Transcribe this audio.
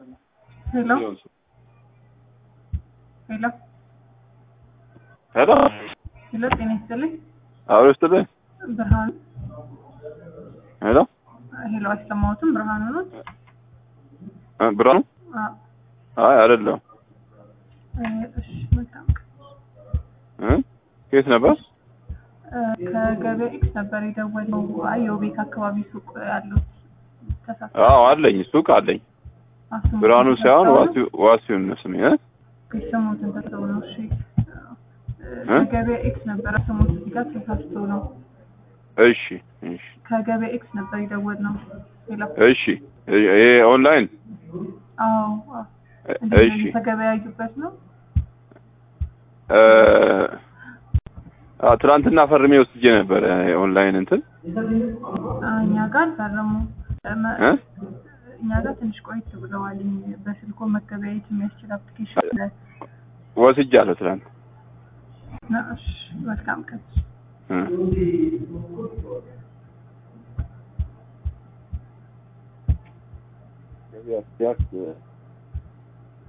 ሄሎ ሄሎ ሄሎ ሄሎ፣ ጤና ይስጥልኝ። አብሮ ስትልኝ ብርሃኑ ሄሎ ሄሎ፣ አልሰማሁትም። ብርሃኑ ነው? እ ብርሃኑ አዎ። አይ አይደለም እ፣ እሺ፣ መልካም። እ ከየት ነበር እ፣ ከገበያ ኤክስ ነበር የደወለው። አይ የውቤት አካባቢ ሱቅ ያሉት ተሳሳ አዎ አለኝ ሱቅ አለኝ ብርሃኑ ሳይሆን ዋሲው ዋሲውን ነው ስሜ እ ስሙትን ተሰው ነው። እሺ እ? ከገበያ ኤክስ ነበር ስሙት እዚህ ጋር ተሳስቶ ነው። እሺ እሺ ከገበያ ኤክስ ነበር የደወልነው። ሄሎ እሺ ይሄ ኦንላይን አዎ አዎ። እ- እንዴት እሺ ነው የተገበያዩበት ነው? እ አ ትናንትና ፈርሜ ወስጄ ነበር ኦንላይን እንትን አ፣ እኛ ጋር አልፈረሙ እመ- እ እኛ ጋር ትንሽ ቆይት ብለዋል። በስልኮ መገበያየት የሚያስችል አፕሊኬሽን አለ። ወስጃለሁ ትናንት ና፣ እሺ፣ መልካም ቀን። እ ገበያ ሲያስ